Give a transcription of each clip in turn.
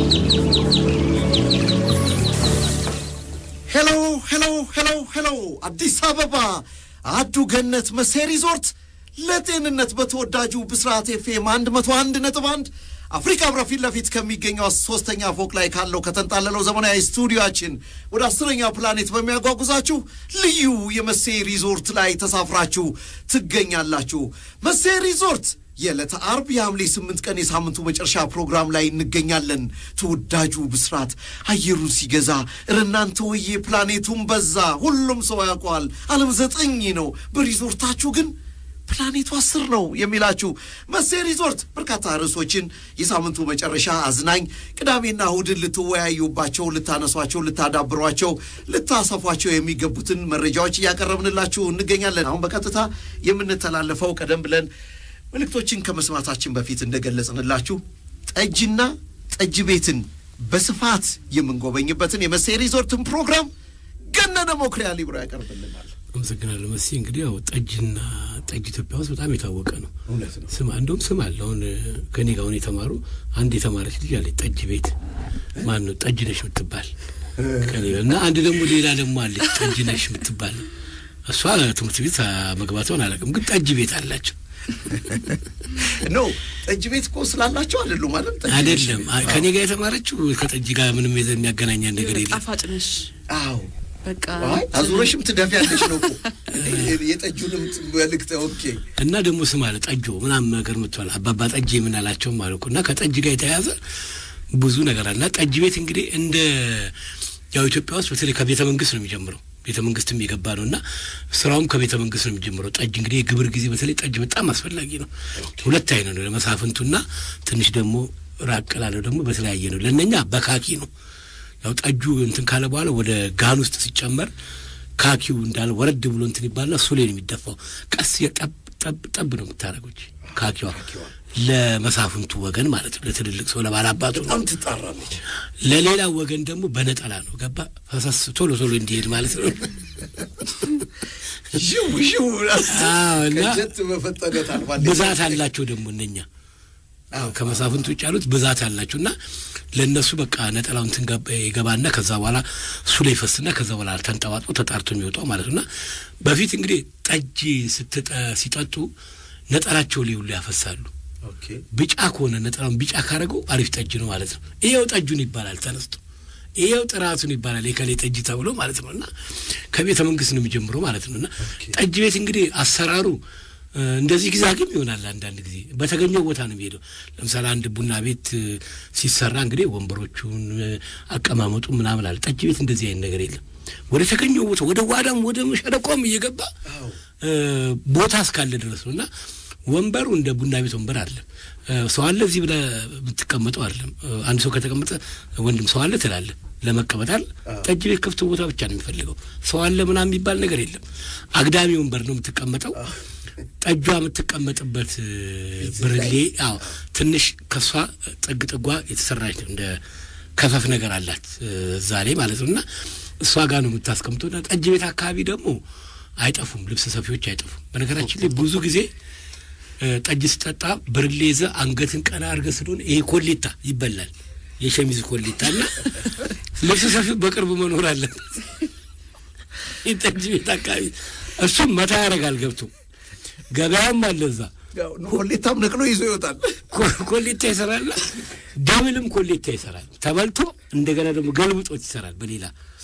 ሄሎ ሄሎ ሄሎ ሄሎ አዲስ አበባ አዱ ገነት መሴ ሪዞርት ለጤንነት በተወዳጁ ብስራት ኤፍኤም አንድ መቶ አንድ ነጥብ አንድ አፍሪካ ህብረት ፊት ለፊት ከሚገኘው ሶስተኛ ፎቅ ላይ ካለው ከተንጣለለው ዘመናዊ ስቱዲዮችን ወደ አስረኛ ፕላኔት በሚያጓጉዛችሁ ልዩ የመሴ ሪዞርት ላይ ተሳፍራችሁ ትገኛላችሁ። መሴ ሪዞርት የዕለተ አርብ የሐምሌ ስምንት ቀን የሳምንቱ መጨረሻ ፕሮግራም ላይ እንገኛለን። ተወዳጁ ብስራት አየሩን ሲገዛ እረናንተ ወዬ ፕላኔቱን በዛ ሁሉም ሰው ያውቀዋል። ዓለም ዘጠኝ ነው፣ በሪዞርታችሁ ግን ፕላኔቱ አስር ነው የሚላችሁ መሴ ሪዞርት በርካታ ርዕሶችን የሳምንቱ መጨረሻ አዝናኝ ቅዳሜና እሁድን ልትወያዩባቸው፣ ልታነሷቸው፣ ልታዳብሯቸው፣ ልታሰፏቸው የሚገቡትን መረጃዎች እያቀረብንላችሁ እንገኛለን። አሁን በቀጥታ የምንተላለፈው ቀደም ብለን መልእክቶችን ከመስማታችን በፊት እንደገለጽንላችሁ ጠጅና ጠጅ ቤትን በስፋት የምንጎበኝበትን የመሴ ሪዞርትን ፕሮግራም ገነነ ሞክሪያ ሊብሮ ያቀርብልናል። አመሰግናለሁ መሲ። እንግዲህ ያው ጠጅና ጠጅ ኢትዮጵያ ውስጥ በጣም የታወቀ ነው። እውነት ነው። ስም እንደውም ስም አለ። አሁን ከኔ ጋር አሁን የተማሩ አንድ የተማረች ልጅ አለች ጠጅ ቤት ማን ነው ጠጅ ነሽ የምትባል ከኔ ጋር እና አንድ ደግሞ ሌላ ደግሞ አለች ጠጅ ነሽ የምትባል እሷ ትምህርት ቤት መግባቷን አላውቅም፣ ግን ጠጅ ቤት አላቸው። ኖ ጠጅ ቤት እኮ ስላላቸው አይደሉም ማለት ጠጅ ቤት አይደለም ነው። ከኔ ጋር የተማረችው ከጠጅ ጋር ምንም የሚያገናኛን ነገር የለም። ጣፋጭ ነሽ አዎ በቃ አይ አዙረሽም ትደፊያለሽ ነው እኮ የጠጁንም መልእክት ኦኬ እና ደግሞ ስም አለ ጠጆ ምናምን ነገር ምትዋል አባባ ጠጅ የምናላቸውም አሉ እኮ እና ከጠጅ ጋር የተያያዘ ብዙ ነገር አለ። እና ጠጅ ቤት እንግዲህ እንደ ያው ኢትዮጵያ ውስጥ በተለይ ከቤተ መንግስት ነው የሚጀምረው። ቤተ መንግስትም የገባ ነው እና ስራውም ከቤተ መንግስት ነው የሚጀምረው። ጠጅ እንግዲህ የግብር ጊዜ በተለይ ጠጅ በጣም አስፈላጊ ነው። ሁለት አይነት ነው፣ ለመሳፍንቱና ትንሽ ደግሞ ራቅ ላለው ደግሞ በተለያየ ነው። ለእነኛ በካኪ ነው። ያው ጠጁ እንትን ካለ በኋላ ወደ ጋን ውስጥ ሲጨመር ካኪው እንዳለ ወረድ ብሎ እንትን ይባልና እሱ ላይ ነው የሚደፋው። ቀስ ጠብ ጠብ ጠብ ነው የምታደርገች ካኪዋ ለመሳፍንቱ ወገን ማለት ነው። ለትልልቅ ሰው ለባላባቱ ነው። በጣም ትጣራለች። ለሌላ ወገን ደግሞ በነጠላ ነው። ገባ ፈሰስ ቶሎ ቶሎ እንዲሄድ ማለት ነው። ሽው ሽው አዎ፣ እና ከጀት በፈጠነ ታልፋለች። ብዛት አላቸው ደግሞ እነኛ ከመሳፍንቱ ውጭ ያሉት ብዛት አላቸው እና ለእነሱ በቃ ነጠላው እንትን ገባ- ይገባና ከዛ በኋላ እሱ ላይ ይፈስና ከዛ በኋላ ተንጠባጥቦ ተጣርቶ የሚወጣው ማለት ነው። እና በፊት እንግዲህ ጠጅ ስትጠ- ሲጠጡ ነጠላቸው ላይ ሁሉ ያፈሳሉ። ኦኬ ቢጫ ከሆነ ነጠላውን ቢጫ ካደረገው አሪፍ ጠጅ ነው ማለት ነው። ይሄው ጠጁን ይባላል ተነስቶ ይሄው ጥራቱን ይባላል የከሌ ጠጅ ተብሎ ማለት ነው። እና ከቤተ መንግስት ነው የሚጀምረው ማለት ነው። እና ጠጅ ቤት እንግዲህ አሰራሩ እ፣ እንደዚህ ጊዜ አግም ይሆናል። አንዳንድ ጊዜ በተገኘው ቦታ ነው የሚሄደው። ለምሳሌ አንድ ቡና ቤት እ፣ ሲሰራ እንግዲህ ወንበሮቹን እ፣ አቀማመጡ ምናምን አለ። ጠጅ ቤት እንደዚህ አይነት ነገር የለም። ወደ ተገኘው ቦታ ወደ ዋዳም ወደ ሸለቆም እየገባ አዎ እ፣ ቦታ እስካለ ድረስ ነው እና ወንበሩ እንደ ቡና ቤት ወንበር አይደለም። እ፣ ሰው አለ እዚህ ብለህ የምትቀመጠው አይደለም። እ፣ አንድ ሰው ከተቀመጠ ወንድም ሰው አለ ትላለህ ለመቀመጥ አይደል። ጠጅ ቤት ክፍት ቦታ ብቻ ነው የሚፈልገው። ሰው አለ ምናምን የሚባል ነገር የለም። አግዳሚ ወንበር ነው የምትቀመጠው። ጠጇ የምትቀመጥበት እ፣ ብርሌ አዎ ትንሽ ከሷ ጥግ ጥጓ የተሰራች ነው እንደ ከፈፍ ነገር አላት እ፣ እዛ ላይ ማለት ነው እና እሷ ጋር ነው የምታስቀምጠው። እና ጠጅ ቤት አካባቢ ደግሞ አይጠፉም፣ ልብስ ሰፊዎች አይጠፉም። በነገራችን ላይ ብዙ ጊዜ እ፣ ጠጅ ስጠጣ ብርሌ ይዘህ አንገትን ቀና አድርገህ ስለሆነ ይሄ ኮሌታ ይበላል፣ የሸሚዝ ኮሌታ እና ልብስ ሰፊው በቅርብ መኖር አለበት። ይህ ጠጅ ቤት አካባቢ እሱም መታ ያደርጋል ገብቶ ገበያም አለ እዛ ያው ኮሌታም ነቅሎ ይዞ ይወጣል። ኮ- ኮሌታ ይሰራልና ደብልም ኮሌታ ይሰራል። ተበልቶ እንደገና ደግሞ ገልብጦት ይሰራል። በሌላ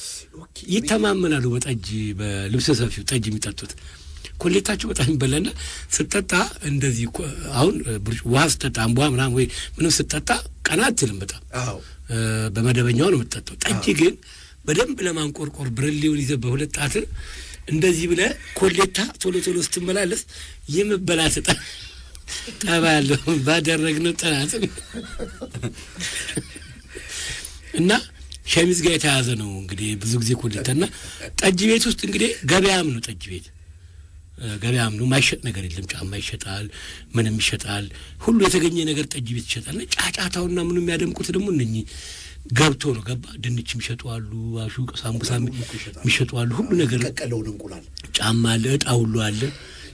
ይተማመናሉ። በጠጅ በልብሰ ሰፊው ጠጅ የሚጠጡት ኮሌታቸው በጣም ይበላና ስጠጣ እንደዚህ ኮ- አሁን ብርጭ- ውሃ ስጠጣ አንቧ ምናምን ወይ ምንም ስጠጣ ቀና አትልም። በጣም አዎ እ፣ በመደበኛው ነው የምትጠጣው። ጠጅ ግን በደንብ ለማንቆርቆር ብርሌውን ይዘህ በሁለት ጣት እንደዚህ ብለህ ኮሌታ ቶሎ ቶሎ ስትመላለስ የመበላት ጠ ጠባ ያለው ባደረግነው ጥናት እና ሸሚዝ ጋር የተያዘ ነው እንግዲህ ብዙ ጊዜ ኮሌታ እና ጠጅ ቤት ውስጥ እንግዲህ ገበያም ነው ጠጅ ቤት እ፣ ገበያም ነው። ማይሸጥ ነገር የለም። ጫማ ይሸጣል፣ ምንም ይሸጣል። ሁሉ የተገኘ ነገር ጠጅ ቤት ይሸጣል። እና ጫጫታውና ምኑ የሚያደምቁት ደግሞ እነኚህ ገብቶ ነው ገባ። ድንች የሚሸጡ አሉ፣ አሹ ሳምቡሳ የሚሸጡ አሉ። ሁሉ ነገር ቀቀለውን እንቁላል ጫማ አለ፣ እጣ ሁሉ አለ።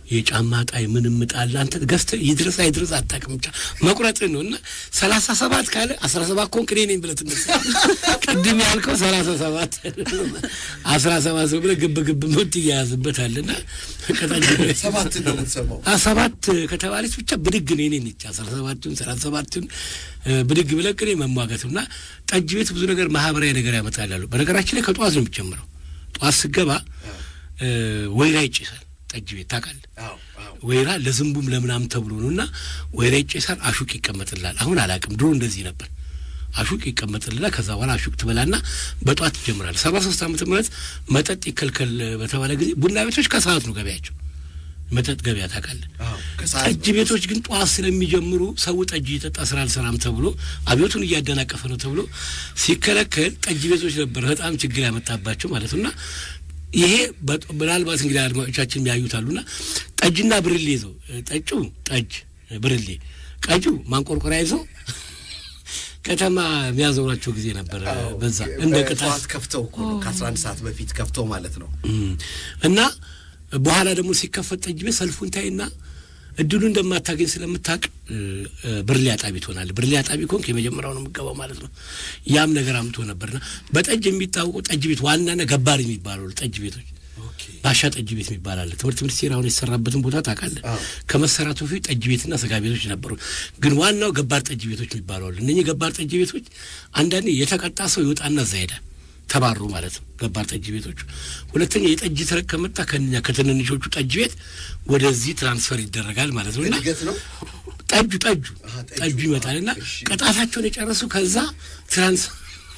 የጫማ ጣይ ምንም ጣል አንተ ገዝተህ ይድረስ አይድረስ አታውቅም። ብቻ መቁረጥህ ነው እና ሰላሳ ሰባት ካለ አስራ ሰባት ኮንክ እኔ ነኝ ብለህ ትነሳ። ቅድም ያልከው ሰላሳ ሰባት አስራ ሰባት ሰው ብለህ ግብ ግብ ምት እያያዝበታልና ሰባት ነው የምትሰማው። ሰባት ከተባለች ብቻ ብድግ ነው የኔ ነች። አስራ ሰባቱን ሰላሳ ሰባቱን ብድግ ብለህ ቅኔ መሟገት እና ጠጅ ቤት ብዙ ነገር ማህበራዊ ነገር ያመጣላሉ። በነገራችን ላይ ከጠዋት ነው የሚጀምረው። ጠዋት ስገባ ወይራ ይጭሳል ጠጅ ቤት ታውቃለህ። ወይራ ለዝንቡም ለምናም ተብሎ ነው እና ወይራ ይጭሳል። አሹቅ ይቀመጥላል። አሁን አላውቅም፣ ድሮ እንደዚህ ነበር። አሹቅ ይቀመጥልና ከዛ በኋላ አሹቅ ትበላና በጠዋት ይጀምራል። ሰባ ሶስት ዓመተ ምህረት መጠጥ ይከልከል በተባለ ጊዜ ቡና ቤቶች ከሰዓት ነው ገበያቸው መጠጥ ገበያ ታውቃለህ። ጠጅ ቤቶች ግን ጠዋት ስለሚጀምሩ ሰው ጠጅ እየጠጣ ስራ አልሰራም ተብሎ አብዮቱን እያደናቀፈ ነው ተብሎ ሲከለከል ጠጅ ቤቶች ነበር በጣም ችግር ያመጣባቸው ማለት ነው። እና ይሄ ምናልባት እንግዲህ አድማጮቻችን የሚያዩታሉና ጠጅና ብርሌ ይዘው ጠጩ ጠጅ ብርሌ ቀጁ ማንቆርቆሪያ ይዘው ከተማ የሚያዞሯቸው ጊዜ ነበር። በዛ እንደ ቅጣት ከፍተው እኮ ነው ከአስራ አንድ ሰዓት በፊት ከፍተው ማለት ነው እና በኋላ ደግሞ ሲከፈት ጠጅ ቤት ሰልፉን ታይና እድሉ እንደማታገኝ ስለምታውቅ ብርሌ አጣቢ ትሆናለህ። ብርሌ አጣቢ ከሆንክ የመጀመሪያው ነው የምገባው ማለት ነው። ያም ነገር አምቶ ነበርና በጠጅ የሚታወቁ ጠጅ ቤት ዋናና ገባር የሚባሉ ጠጅ ቤቶች ባሻ ጠጅ ቤት የሚባል አለ። ትምህርት ሚኒስቴር አሁን የተሰራበትን ቦታ ታውቃለህ። ከመሰራቱ በፊት ጠጅ ቤትና ስጋ ቤቶች ነበሩ። ግን ዋናው ገባር ጠጅ ቤቶች የሚባሉ አሉ። እነኚህ ገባር ጠጅ ቤቶች አንዳንዴ የተቀጣ ሰው ይወጣና እዛ ሄዳል ተባሩ ማለት ነው። ገባር ጠጅ ቤቶቹ። ሁለተኛ የጠጅ ተረክ ከመጣ ከኛ ከትንንሾቹ ጠጅ ቤት ወደዚህ ትራንስፈር ይደረጋል ማለት ነው። እና ጠጁ ጠጁ ጠጁ ይመጣል እና ቅጣታቸውን የጨረሱ ከዛ ትራንስፈር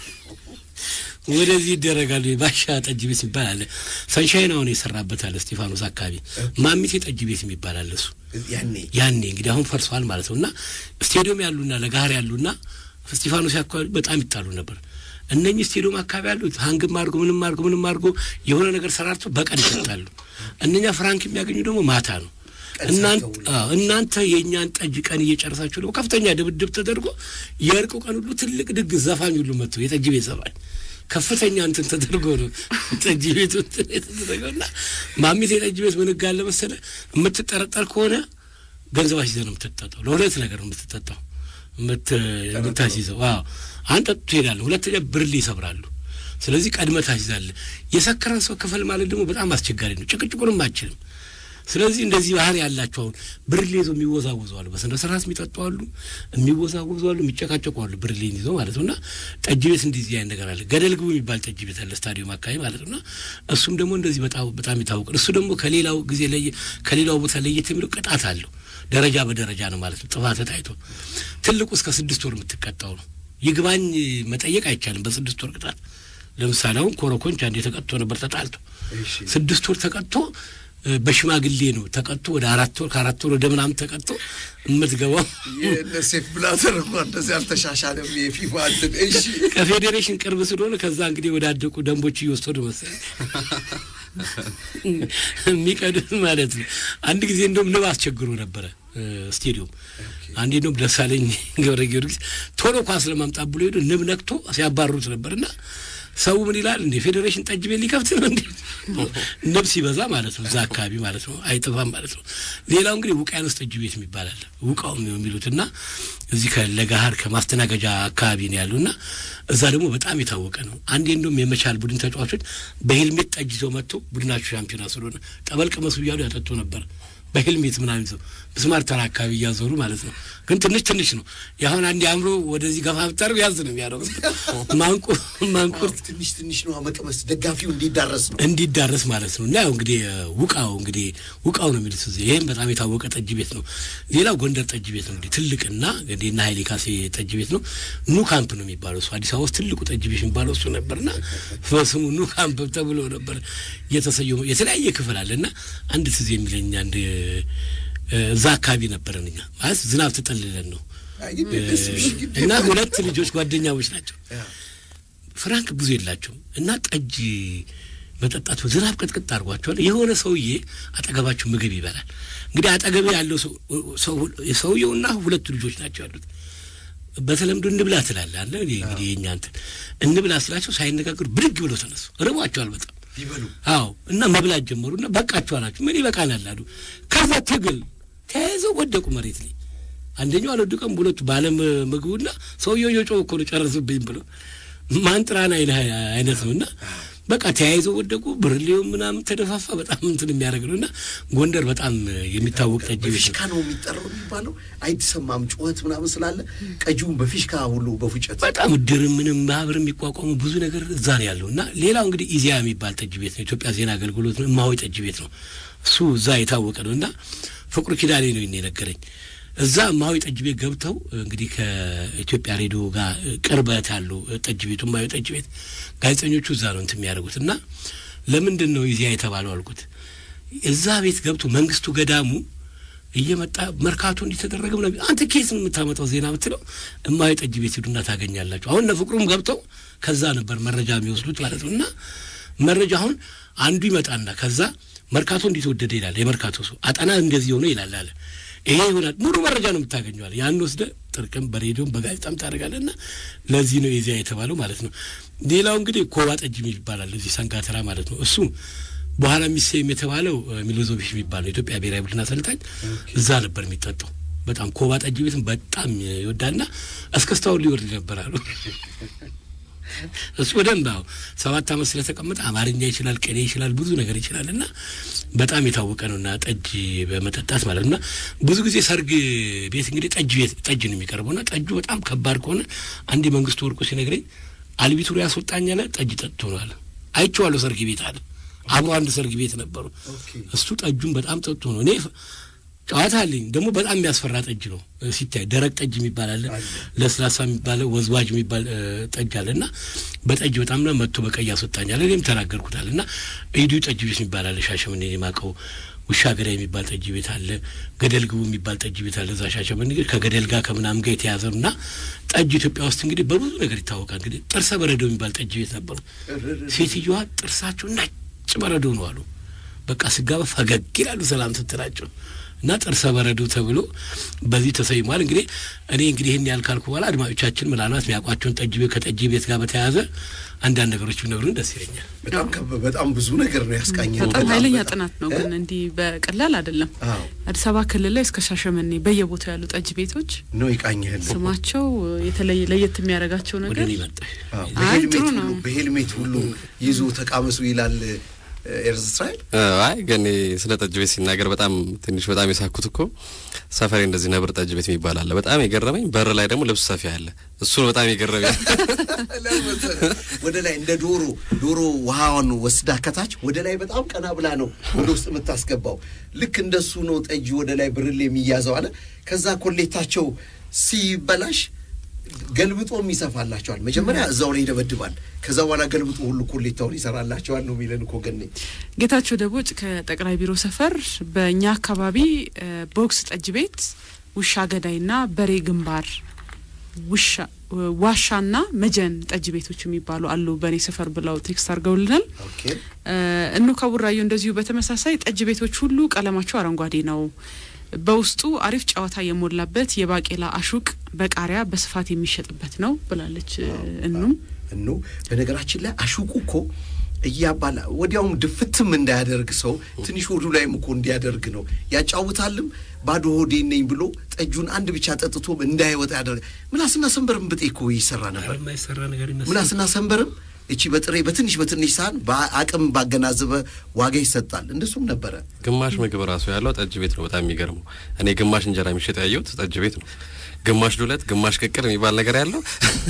ወደዚህ ይደረጋሉ። ባሻ ጠጅ ቤት የሚባል አለ። ሰንሻይን አሁን የሰራበት አለ እስጢፋኖስ አካባቢ ማሚቴ ጠጅ ቤት የሚባል አለ። እሱ ያኔ እንግዲህ አሁን ፈርሷል ማለት ነው እና ስቴዲዮም ያሉና ለጋር ያሉና እስጢፋኖስ አካባቢ በጣም ይጣሉ ነበር። እነኚህ ስቴዲዮም አካባቢ ያሉት ሀንግም አድርጎ ምንም አድርጎ ምንም አድርጎ የሆነ ነገር ሰራርቶ በቀን ይሰጣሉ። እነኛ ፍራንክ የሚያገኙ ደግሞ ማታ ነው። እናንተ የእኛን ጠጅ ቀን እየጨረሳችሁ ደግሞ ከፍተኛ ድብድብ ተደርጎ የእርቁ ቀን ሁሉ ትልቅ ድግስ ዘፋኝ ሁሉ መጥቶ የጠጅ ቤት ዘፋኝ ከፍተኛ እንትን ተደርጎ ነው ጠጅ ቤቱ የተደረገው እና ማሚት የጠጅ ቤት ምን ጋር ለመሰለ የምትጠረጠር ከሆነ ገንዘብ አስይዘህ ነው የምትጠጣው። ለሁለት ነገር ነው የምትጠጣው የምታስይዘው። አዎ አንድ ጠጡ ትሄዳለህ፣ ሁለተኛ ብርሌ ይሰብራሉ። ስለዚህ ቀድመህ ታስይዛለህ። የሰከረን ሰው ክፈል ማለት ደግሞ በጣም አስቸጋሪ ነው። ጭቅጭቁንም አችልም። ስለዚህ እንደዚህ ባህር ያላቸው አሁን ብርሌ ይዘው የሚወዛወዙ አሉ፣ በስነ ስርዓት የሚጠጡ አሉ፣ የሚወዛወዙ አሉ፣ የሚጨቃጨቁ አሉ፣ ብርሌን ይዘው ማለት ነው። እና ጠጅ ቤት እንደዚህ አይነት ነገር አለ። ገደል ግቡ የሚባል ጠጅ ቤት አለ ስታዲየም አካባቢ ማለት ነው። እና እሱም ደግሞ እንደዚህ በጣም በጣም ይታወቃል። እሱ ደግሞ ከሌላው ጊዜ ለየ ከሌላው ቦታ ለየት የሚለው ቅጣት አለው። ደረጃ በደረጃ ነው ማለት ነው። ጥፋት ታይቶ ትልቁ እስከ ስድስት ወር የምትቀጣው ነው። ይግባኝ መጠየቅ አይቻልም በስድስት ወር ቅጣት። ለምሳሌ አሁን ኮረኮንች አንዴ ተቀጥቶ ነበር ተጣልቶ ስድስት ወር ተቀጥቶ በሽማግሌ ነው ተቀጥቶ ወደ አራት ወር ከአራት ወር ወደ ምናምን ተቀጥቶ የምትገባው ሴፍ ብላተር እንኳ እንደዚህ አልተሻሻለም። የፊፋ እንትን እሺ፣ ከፌዴሬሽን ቅርብ ስለሆነ ከዛ እንግዲህ ወዳደቁ ደንቦች እየወሰዱ መሰለኝ የሚቀዱት ማለት ነው። አንድ ጊዜ እንደውም ንብ አስቸግሮ ነበረ ስቴዲዮም። አንዴ እንደውም ደሳለኝ ገብረ ጊዮርጊስ ቶሎ ኳስ ለማምጣት ብሎ ሄዶ ንብ ነክቶ ሲያባርሩት ነበር እና ሰው ምን ይላል እንዴ ፌዴሬሽን ጠጅ ቤት ሊከፍት ነው እንዴ? ንብ ሲበዛ ማለት ነው እዛ አካባቢ ማለት ነው አይጠፋም ማለት ነው። ሌላው እንግዲህ ውቅያኖስ ጠጅ ቤት የሚባል አለ ውቃው የሚሉት እና እዚህ ከለጋሃር ከማስተናገጃ አካባቢ ነው ያሉ እና እዛ ደግሞ በጣም የታወቀ ነው። አንዴ እንደውም የመቻል ቡድን ተጫዋቾች በሄልሜት ጠጅ ይዘው መጥቶ ቡድናቸው ሻምፒዮና ስለሆነ ጠበል ቅመሱ እያሉ ያጠጡ ነበር። በሄልሜት ምናምን ይዘው ምስማር ተራ አካባቢ እያዞሩ ማለት ነው። ግን ትንሽ ትንሽ ነው። የአሁን አንድ አእምሮ ወደዚህ ገፋ ብታደርግ ያዝ ነው የሚያደርጉት። ማንቁር ማንቁር ትንሽ ትንሽ ነው መቅመስ ደጋፊው እንዲዳረስ ነው እንዲዳረስ ማለት ነው። እና ያው እንግዲህ ውቃው እንግዲህ ውቃው ነው የሚሉት እዚህ። ይህም በጣም የታወቀ ጠጅ ቤት ነው። ሌላው ጎንደር ጠጅ ቤት ነው እንግዲህ ትልቅና እንግዲህ እና ሀይሌ ካሴ ጠጅ ቤት ነው። ኑ ካምፕ ነው የሚባለው እሱ። አዲስ አበባ ውስጥ ትልቁ ጠጅ ቤት የሚባለው እሱ ነበርና በስሙ ኑ ካምፕ ተብሎ ነበር የተሰየመው። የተለያየ ክፍል አለ እና አንድ ትዝ የሚለኝ አንድ እዛ አካባቢ ነበረን እኛ ማለት ዝናብ ተጠልለን ነው እና ሁለት ልጆች ጓደኛሞች ናቸው። ፍራንክ ብዙ የላቸውም እና ጠጅ መጠጣት ዝናብ ቅጥቅጥ አድርጓቸዋል። የሆነ ሰውዬ አጠገባቸው ምግብ ይበላል። እንግዲህ አጠገብ ያለው ሰውየውና ሁለቱ ልጆች ናቸው ያሉት። በተለምዶ እንብላ ትላለህ አለ እንግዲህ የእኛ እንትን እንብላ ስላቸው ሳይነጋገሩ ብድግ ብለው ተነሱ። ርቧቸዋል በጣም ቢበሉ አዎ እና መብላት ጀመሩ እና በቃችሁ አላችሁ ምን ይበቃናል አሉ ከዛ ትግል ተያይዘው ወደቁ መሬት ላይ አንደኛው አልወደቀም ሁለቱ ባለም ምግቡና ሰውየው እየጮኸ እኮ ነው ጨረሱብኝ ብሎ ማንጥራን አይነ አይነት ነው እና በቃ ተያይዘው ወደቁ ብርሌው ምናምን ተደፋፋ በጣም እንትን የሚያደርግ ነው እና ጎንደር በጣም የሚታወቅ ጠጅ ቤት በፊሽካ ነው ነው የሚጠራው የሚባለው አይሰማም ጩኸት ምናምን ስላለ ቀጂውን በፊሽካ ሁሉ በፉጨት በጣም ድር ምንም ማህበር የሚቋቋሙ ብዙ ነገር እዛ ነው ያለው እና ሌላው እንግዲህ ኢዜአ የሚባል ጠጅ ቤት ነው። ኢትዮጵያ ዜና አገልግሎት ነው። እማሆይ ጠጅ ቤት ነው። እሱ እዛ የታወቀ ነው እና ፍቅሩ ኪዳኔ ነው ይሄን የነገረኝ። እዛ እማሆይ ጠጅ ቤት ገብተው እንግዲህ ከኢትዮጵያ ሬዲዮ ጋር ቅርበት ያለው ጠጅ ቤቱ እማሆይ ጠጅ ቤት ጋዜጠኞቹ እዛ ነው እንትን የሚያደርጉት እና ለምንድን ነው ኢዜአ የተባለው አልኩት። እዛ ቤት ገብቶ መንግስቱ ገዳሙ እየመጣ መርካቶ እንዲተደረገ ምናምን አንተ ኬስ ነው የምታመጣው ዜና ብትለው እማሆይ ጠጅ ቤት ሂዱና ታገኛላችሁ። አሁን እነ ፍቅሩም ገብተው ከዛ ነበር መረጃ የሚወስዱት ማለት ነው። እና መረጃ አሁን አንዱ ይመጣና ከዛ መርካቶ እንዲተወደደ ይላል የመርካቶ ሰው አጠና እንደዚህ ሆነ ይላል አለ ይሄ ይሆናል ሙሉ መረጃ ነው የምታገኘዋል። ያን ወስደ ጥርቅም በሬዲዮም በጋዜጣም ታደርጋለህ እና ለዚህ ነው የዚያ የተባለው ማለት ነው። ሌላው እንግዲህ ኮባ ጠጅ ይባላል እዚህ ሰንጋተራ ማለት ነው እሱ በኋላ ሚሴም የተባለው ሚሎዞቪች የሚባለው የኢትዮጵያ ብሔራዊ ቡድን አሰልጣኝ እዛ ነበር የሚጠጣው። በጣም ኮባ ጠጅ ቤትም በጣም ይወዳልና እስከስታውን ሊወርድ ነበር አሉ። እሱ በደንብ አዎ ሰባት ዓመት ስለተቀመጠ አማርኛ ይችላል፣ ቅኔ ይችላል፣ ብዙ ነገር ይችላል እና በጣም የታወቀ ነው እና ጠጅ በመጠጣት ማለት እና ብዙ ጊዜ ሰርግ ቤት እንግዲህ ጠጅ ቤት ጠጅ ነው የሚቀርበው እና ጠጁ በጣም ከባድ ከሆነ አንድ መንግስቱ ወርቁ ሲነግረኝ አልቢቱሪ ያስወጣኝ አለ ጠጅ ጠጥቶ ነው አለ። አይቼዋለሁ ሰርግ ቤት አለ አብሮ አንድ ሰርግ ቤት ነበሩ። እሱ ጠጁን በጣም ጠጡ ነው። እኔ ጨዋታ አለኝ ደግሞ በጣም የሚያስፈራ ጠጅ ነው ሲታይ። ደረቅ ጠጅ የሚባል አለ፣ ለስላሳ የሚባለ ወዝዋጅ የሚባል ጠጅ አለ እና በጠጅ በጣም ነው መጥቶ በቀይ ያስወጣኛል። እኔም ተናገርኩታል እና ኢዱ ጠጅ ቤት የሚባል አለ ሻሸመኔ የማውቀው ውሻ ገዳ የሚባል ጠጅ ቤት አለ። ገደል ግቡ የሚባል ጠጅ ቤት አለ እዛ ሻሸመኔ እንግዲህ ከገደል ጋር ከምናምን ጋር የተያዘ ነው እና ጠጅ ኢትዮጵያ ውስጥ እንግዲህ በብዙ ነገር ይታወቃል። እንግዲህ ጥርሰ በረዶ የሚባል ጠጅ ቤት ነበሩ። ሴትዮዋ ጥርሳቸው ነጭ በረዶ ነው አሉ። በቃ ስጋባ ፈገግ ይላሉ ሰላም ስትላቸው እና ጥርሰ በረዶ ተብሎ በዚህ ተሰይሟል። እንግዲህ እኔ እንግዲህ ይህን ያህል ካልኩ በኋላ አድማጮቻችን ምናልባት የሚያውቋቸውን ጠጅ ቤት ከጠጅ ቤት ጋር በተያያዘ አንዳንድ ነገሮች ቢነግሩን ደስ ይለኛል። በጣም ከበ- በጣም ብዙ ነገር ነው ያስቃኘ በጣም ኃይለኛ ጥናት ነው፣ ግን እንዲህ በቀላል አይደለም። አዎ አዲስ አበባ ክልል ላይ እስከ ሻሸመኔ በየቦታው ያሉ ጠጅ ቤቶች ነው ይቃኘህል ስማቸው የተለየ ለየት የሚያደርጋቸው ወደ ነገር እኔ መጣሽ አዎ፣ አይ፣ በሄልሜት ጥሩ ሁሉ ነው። በሄልሜት ሁሉ ይዞ ተቃመሱ ይላል ኤርዝ እስራኤል አይ ግን ስለ ጠጅ ቤት ሲናገር በጣም ትንሽ በጣም የሳኩት እኮ ሰፈሬ እንደዚህ ነብር ጠጅ ቤት የሚባል አለ። በጣም የገረመኝ በር ላይ ደግሞ ልብስ ሰፊ አለ። እሱ ነው በጣም የገረመኝ። ወደ ላይ እንደ ዶሮ ዶሮ ውሃዋን ወስዳ ከታች ወደ ላይ በጣም ቀና ብላ ነው ወደ ውስጥ የምታስገባው። ልክ እንደሱ ነው ጠጅ ወደ ላይ ብርሌ የሚያዘው አለ። ከዛ ኮሌታቸው ሲበላሽ ገልብጦም ይሰፋላቸዋል። መጀመሪያ እዛው ላይ ይደበድባል። ከዛ በኋላ ገልብጦ ሁሉ ኮሌታውን ይሰራላቸዋል ነው የሚለን እኮ ገኔ። ጌታቸው ደቦጭ ከጠቅላይ ቢሮ ሰፈር በእኛ አካባቢ እ፣ ቦክስ ጠጅ ቤት፣ ውሻ ገዳይና በሬ ግንባር ውሻ ዋሻና መጀን ጠጅ ቤቶች የሚባሉ አሉ በእኔ ሰፈር ብለው ቴክስት አድርገውልናል። ኦኬ እ፣ እኑ ከቡራዩ እንደዚሁ በተመሳሳይ ጠጅ ቤቶች ሁሉ ቀለማቸው አረንጓዴ ነው። በውስጡ አሪፍ ጨዋታ የሞላበት የባቄላ አሹቅ በቃሪያ በስፋት የሚሸጥበት ነው ብላለች እ፣ እኑም እኑ በነገራችን ላይ አሹቁ እኮ እያባላ ወዲያውም ድፍትም እንዳያደርግ ሰው ትንሽ ሆዱ ላይም እኮ እንዲያደርግ ነው ያጫውታልም። ባዶ ሆዴ ነኝ ብሎ ጠጁን አንድ ብቻ ጠጥቶ እንዳይወጣ ያደርግ። ምላስና ሰንበርም ብጤ እኮ ይሰራ ነበር። የማይሰራ ነገር ይመስላል። ምላስና ሰንበርም እቺ በጥሬ በትንሽ በትንሽ ሳህን በአቅም ባገናዘበ ዋጋ ይሰጣል። እንደሱም ነበረ። ግማሽ ምግብ ራሱ ያለው ጠጅ ቤት ነው። በጣም የሚገርመው እኔ ግማሽ እንጀራ የሚሸጥ ያየሁት ጠጅ ቤት ነው። ግማሽ ዱለት፣ ግማሽ ቅቅል የሚባል ነገር ያለው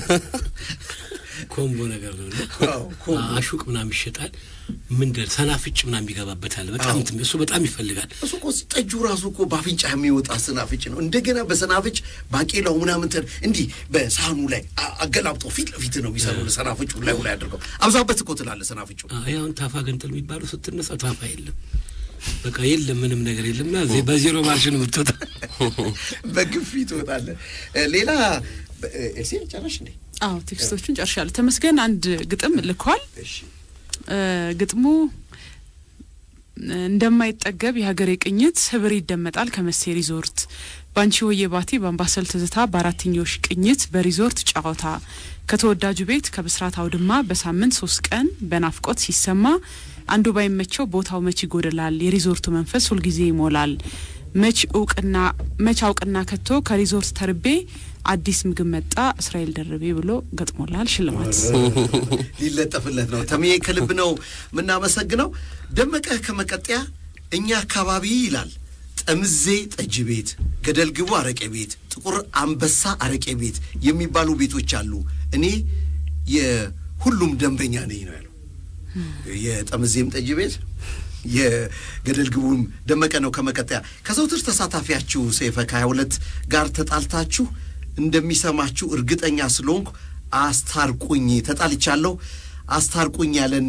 ኮምቦ ነገር ነው እና አዎ፣ ኮምቦ። አሹቅ ምናምን ይሸጣል። ምንድን ሰናፍጭ ምናምን ይገባበታል። በጣም እንትን እሱ በጣም ይፈልጋል። እሱ እኮ ጠጁ ራሱ እኮ በአፍንጫ የሚወጣ ሰናፍጭ ነው። እንደገና በሰናፍጭ ባቄላው ምናምን ተ- እንዲህ በሳህኑ ላይ አ- አገላብጦ ፊት ለፊት ነው የሚሰሩ ሰናፍጩ ላይ ላይ አድርገው አብዛበት እኮ ትላለህ ሰናፍጩ አሁን ታፋ ገንጥል የሚባለው ስትነሳ ታፋ የለም፣ በቃ የለም፣ ምንም ነገር የለም። እና ዜ- በዜሮ ማርሽ ነው የምትወጣ። በግፊት ትወጣለህ። እ፣ ሌላ በ- እ፣ ኤልሲ ጨረሽ እንዴ? አዎ ቴክስቶቹን ጨርሻለሁ። ተመስገን አንድ ግጥም ልኳል። እሺ እ፣ ግጥሙ እንደማይጠገብ የሀገሬ ቅኝት ህብር ይደመጣል ከመሴ ሪዞርት ባንቺ ሆዬ ባቲ በአምባሰል ትዝታ በአራተኞሽ ቅኝት በሪዞርት ጨዋታ ከተወዳጁ ቤት ከብስራት አውድማ በሳምንት ሶስት ቀን በናፍቆት ሲሰማ አንዱ ባይመቸው ቦታው መች ይጎደላል የሪዞርቱ መንፈስ ሁልጊዜ ይሞላል መች እውቅና መች አውቅና ከቶ ከሪዞርት ተርቤ አዲስ ምግብ መጣ እስራኤል ደርቤ ብሎ ገጥሞላል ሽልማት ሊለጠፍለት ነው። ተሜ ከልብ ነው የምናመሰግነው። ደመቀ ከመቀጠያ እኛ አካባቢ ይላል ጠምዜ ጠጅ ቤት፣ ገደል ግቡ አረቄ ቤት፣ ጥቁር አንበሳ አረቄ ቤት የሚባሉ ቤቶች አሉ። እኔ የሁሉም ደንበኛ ነኝ ነው ያለው። የጠምዜም ጠጅ ቤት የገደል ግቡም ደመቀ ነው ከመቀጠያ ከዘውትር ተሳታፊያችሁ ሰይፈ ከሀያ ሁለት ጋር ተጣልታችሁ እንደሚሰማችሁ እርግጠኛ ስለሆንኩ አስታርቁኝ፣ ተጣልቻለሁ አስታርቁኝ ያለን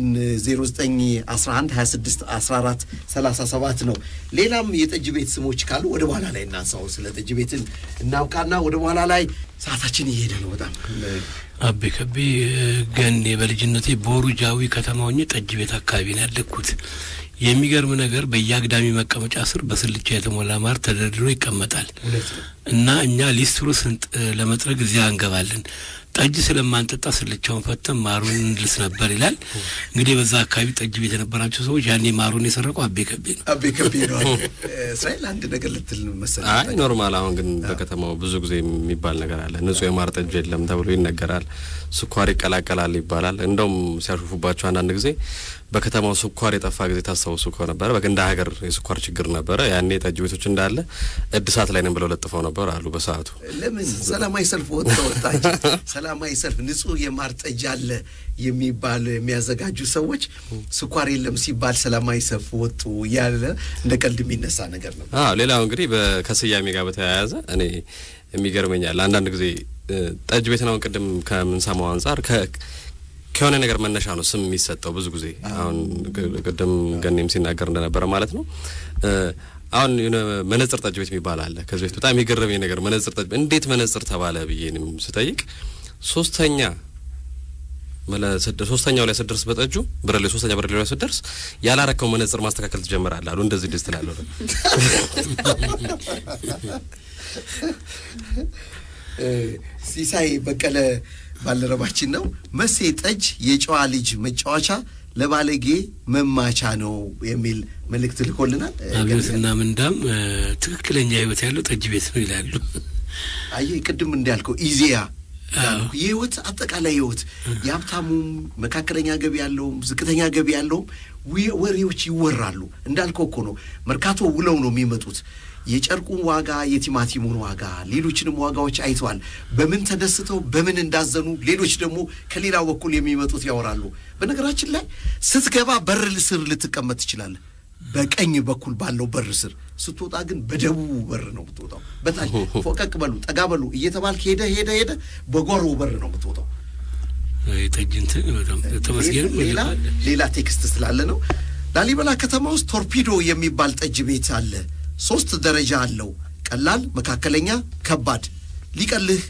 0911 26 14 37 ነው። ሌላም የጠጅ ቤት ስሞች ካሉ ወደ በኋላ ላይ እናንሳው። ስለ ጠጅ ቤትን እናውቃና ወደ በኋላ ላይ ሰዓታችን እየሄደ ነው በጣም አቤ ከቤ ገኔ በልጅነቴ ቦሩ ጃዊ ከተማ ሆኜ ጠጅ ቤት አካባቢ ነው ያደግኩት። የሚገርም ነገር በየአግዳሚ መቀመጫ ስር በስልቻ የተሞላ ማር ተደርድሮ ይቀመጣል እና እኛ ሊስትሮ ስንጥ ለመጥረግ እዚያ እንገባለን። ጠጅ ስለማንጠጣ ስልቻውን ፈተን ማሩን እንልስ ነበር ይላል። እንግዲህ በዛ አካባቢ ጠጅ ቤት የነበራቸው ሰዎች ያኔ ማሩን የሰረቀው አቤ ከቤ ነው። አቤ ከቤ ነው። እስራኤል አንድ ነገር ልትል መሰለኝ። አይ ኖርማል። አሁን ግን በከተማው ብዙ ጊዜ የሚባል ነገር አለ። ንጹህ የማር ጠጅ የለም ተብሎ ይነገራል። ስኳር ይቀላቀላል ይባላል። እንደውም ሲያሾፉባቸው አንዳንድ ጊዜ በከተማው ስኳር የጠፋ ጊዜ ታስታውሱ ከነበረ በ እንደ ሀገር የስኳር ችግር ነበረ። ያኔ ጠጅ ቤቶች እንዳለ እድሳት ላይ ነን ብለው ለጥፈው ነበር አሉ በሰዓቱ። ለምን ሰላማዊ ሰልፍ ወጥተ ወጣች? ሰላማዊ ሰልፍ ንጹህ የማር ጠጅ አለ የሚባል የሚያዘጋጁ ሰዎች ስኳር የለም ሲባል ሰላማዊ ሰልፍ ወጡ እያለ እንደ ቀልድ የሚነሳ ነገር ነው። አዎ ሌላው እንግዲህ ከስያሜ ጋር በተያያዘ እኔ የሚገርመኛል አንዳንድ ጊዜ ጠጅ ቤት ነው ቅድም ከምንሰማው አንጻር ከሆነ ነገር መነሻ ነው ስም የሚሰጠው ብዙ ጊዜ። አሁን ቅድም ገኔም ሲናገር እንደነበረ ማለት ነው። አሁን የሆነ መነጽር ጠጅ ቤት የሚባል አለ። ከዚህ በፊት በጣም የገረመኝ ነገር መነጽር ጠጅ እንዴት መነጽር ተባለ ብዬ ስጠይቅ ሶስተኛ ሶስተኛው ላይ ስደርስ በጠጁ ብረሌ ሶስተኛ ብረሌ ላይ ስደርስ ያላረከው መነጽር ማስተካከል ትጀምራለህ አሉ። እንደዚህ ደስ ትላለህ። ሲሳይ በቀለ ባልደረባችን ነው። መሴ ጠጅ የጨዋ ልጅ መጫወቻ ለባለጌ መማቻ ነው የሚል መልእክት ልኮልናል። አብዮትና ምንዳም ትክክለኛ ህይወት ያለው ጠጅ ቤት ነው ይላሉ። አየህ ቅድም እንዳልከው ኢዜያ የህይወት አጠቃላይ ህይወት የሀብታሙም መካከለኛ ገቢ ያለውም ዝቅተኛ ገቢ ያለውም ወሬዎች ይወራሉ። እንዳልከው እኮ ነው። መርካቶ ውለው ነው የሚመጡት። የጨርቁን ዋጋ፣ የቲማቲሙን ዋጋ፣ ሌሎችንም ዋጋዎች አይተዋል። በምን ተደስተው በምን እንዳዘኑ፣ ሌሎች ደግሞ ከሌላው በኩል የሚመጡት ያወራሉ። በነገራችን ላይ ስትገባ በር ስር ልትቀመጥ ትችላለህ። በቀኝ በኩል ባለው በር ስር ስትወጣ ግን በደቡቡ በር ነው የምትወጣው። በታች ፎቀቅ በሉ ጠጋ በሉ እየተባልክ ሄደ ሄደ ሄደ በጓሮ በር ነው የምትወጣው። ጠጅንት ተመስገንም ሌላ ሌላ ቴክስት ስላለ ነው። ላሊበላ ከተማ ውስጥ ቶርፒዶ የሚባል ጠጅ ቤት አለ። ሶስት ደረጃ አለው። ቀላል፣ መካከለኛ፣ ከባድ። ሊቀልህ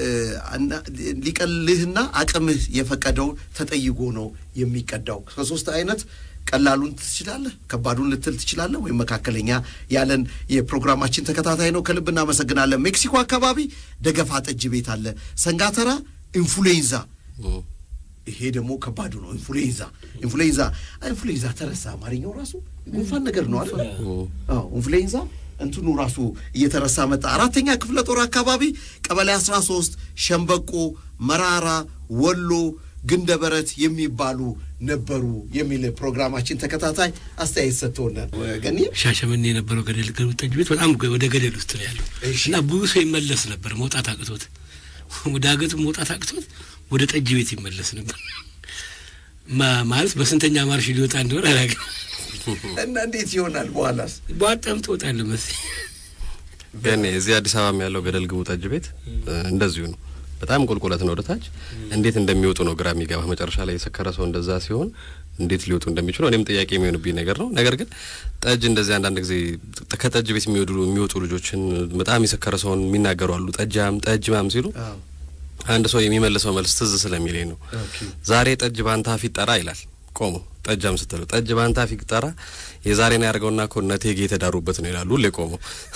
ሊቀልህና አቅምህ የፈቀደው ተጠይጎ ነው የሚቀዳው። ከሶስት አይነት ቀላሉን ትችላለህ፣ ከባዱን ልትል ትችላለህ፣ ወይም መካከለኛ ያለን የፕሮግራማችን ተከታታይ ነው። ከልብ እናመሰግናለን። ሜክሲኮ አካባቢ ደገፋ ጠጅ ቤት አለ። ሰንጋተራ ኢንፍሉዌንዛ ይሄ ደግሞ ከባዱ ነው። ኢንፍሉዌንዛ ኢንፍሉዌንዛ ኢንፍሉዌንዛ ተረሳ። አማርኛው ራሱ ጉንፋን ነገር ነው አይደል? አዎ ኢንፍሉዌንዛ እንትኑ ራሱ እየተረሳ መጣ። አራተኛ ክፍለ ጦር አካባቢ ቀበሌ አስራ ሶስት ሸምበቆ፣ መራራ፣ ወሎ፣ ግንደበረት የሚባሉ ነበሩ የሚል ፕሮግራማችን ተከታታይ አስተያየት ሰጥተውናል። ገኒ ሻሸመኔ የነበረው ገደል ገሩ ጠጅ ቤት በጣም ወደ ገደል ውስጥ ነው ያለው እና ብዙ ሰው ይመለስ ነበር መውጣት አቅቶት ወደ አገቱ መውጣት አቅቶት ወደ ጠጅ ቤት ይመለስ ነበር። ማለት በስንተኛ ማርሽ ሊወጣ እንደሆነ አላውቅም። እና እንዴት ይሆናል? በኋላስ በጣም ትወጣለህ መሰለኝ። ገኔ እዚህ አዲስ አበባም ያለው ገደል ግቡ ጠጅ ቤት እንደዚሁ ነው። በጣም ቁልቁለት ነው ወደታች። እንዴት እንደሚወጡ ነው ግራ የሚገባ። መጨረሻ ላይ የሰከረ ሰው እንደዛ ሲሆን እንዴት ሊወጡ እንደሚችሉ እኔም ጥያቄ የሚሆንብኝ ነገር ነው። ነገር ግን ጠጅ እንደዚህ አንዳንድ ጊዜ ከጠጅ ቤት የሚወዱ የሚወጡ ልጆችን በጣም የሰከረ ሰውን የሚናገሩ አሉ። ጠጃም ጠጅ ማም ሲሉ አንድ ሰው የሚመልሰው መልስ ትዝ ስለሚለኝ ነው። ዛሬ ጠጅ ባንታ ፊት ጠራ ይላል ቆሞ ጠጃም ስትለው ጠጅ ባንታ ፊት ጠራ የዛሬን ያደርገውና እኮ እነ እቴጌ የተዳሩበት ነው ይላሉ ሁሌ ቆሞ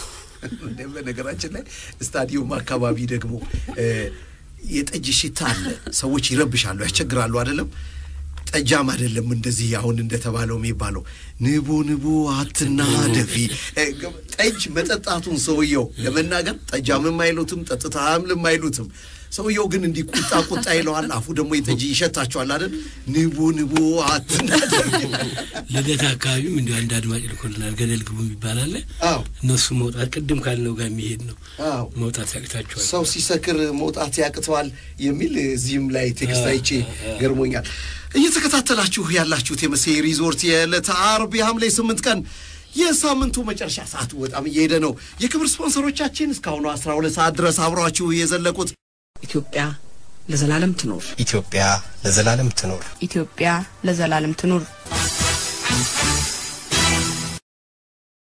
በነገራችን ላይ ስታዲየም አካባቢ ደግሞ እ፣ የጠጅ ሽታ አለ። ሰዎች ይረብሻሉ፣ ያስቸግራሉ። አይደለም ጠጃም አይደለም እንደዚህ አሁን እንደተባለው የሚባለው ንቡ ንቡ አትና ደፊ እ፣ ጠጅ መጠጣቱን ሰውየው ለመናገር ጠጃምም አይሉትም፣ ጠጥታምልም አይሉትም። ሰውየው ግን እንዲህ ቁጣ ቁጣ ይለዋል። አፉ ደግሞ የጠጅ ይሸታቸዋል አይደል? ንቡ ንቡ አትና ደፊ ልደት አካባቢም እንዲሁ አንድ አድማጭ ልኮልናል። ገደል ግቡ የሚባል አለ። አዎ እነሱ መውጣት ቅድም ካልነው ጋር የሚሄድ ነው። አዎ መውጣት ያቅታቸዋል። ሰው ሲሰክር መውጣት ያቅተዋል የሚል እዚህም ላይ ቴክስት አይቼ ገርሞኛል። እየተከታተላችሁ ያላችሁት የመሴ ሪዞርት የዕለተ አርብ የሐምሌ ስምንት ቀን የሳምንቱ መጨረሻ ሰዓቱ በጣም እየሄደ ነው። የክብር ስፖንሰሮቻችን እስካሁኑ አስራ ሁለት ሰዓት ድረስ አብሯችሁ የዘለቁት ኢትዮጵያ ለዘላለም ትኖር። ኢትዮጵያ ለዘላለም ትኖር። ኢትዮጵያ ለዘላለም ትኑር።